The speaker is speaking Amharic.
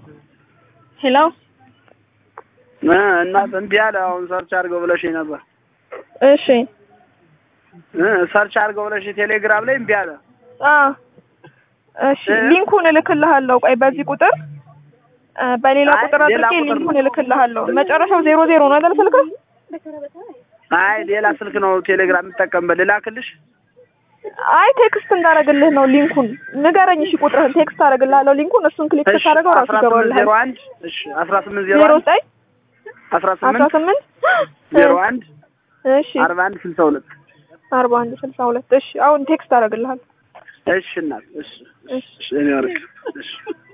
ሄሎ እናት እምቢ አለ። አሁን ሰርች አድርገው ብለሽኝ ነበር። እሺ እ ሰርች አድርገው ብለሽ ቴሌግራም ላይ እምቢ አለ። አ እሺ ሊንኩን እልክልሃለሁ። ቆይ በዚህ ቁጥር እ በሌላ አይ፣ ቁጥር ሌላ አድርጌ ቁጥር ነው። ሊንኩን እልክልሃለሁ። መጨረሻው ዜሮ ዜሮ ነው አይደል ስልክህ? አይ ሌላ ስልክ ነው ቴሌግራም የምጠቀምበት። ልላክልሽ? አይ ቴክስት እንዳደረግልህ ነው ሊንኩን። ንገረኝ እሺ ቁጥርህን ቴክስት አደረግልሃለሁ ሊንኩን። እሱን ክሊክ እሺ ስታደርገው ራሱ አስራ ስምንት ዜሮ ይገባልሃል። አንድ እሺ አስራ ስምንት ዜሮ ዜሮ አንድ ዘጠኝ አስራ አስራ ስምንት ስምንት ዜሮ አንድ እሺ አርባ አንድ ስልሳ ሁለት አርባ አንድ ስልሳ ሁለት እሺ አሁን ቴክስት አደረግልሃለሁ። እሺ እናት እሺ እሺ እሺ እኔ ወርቅ እሺ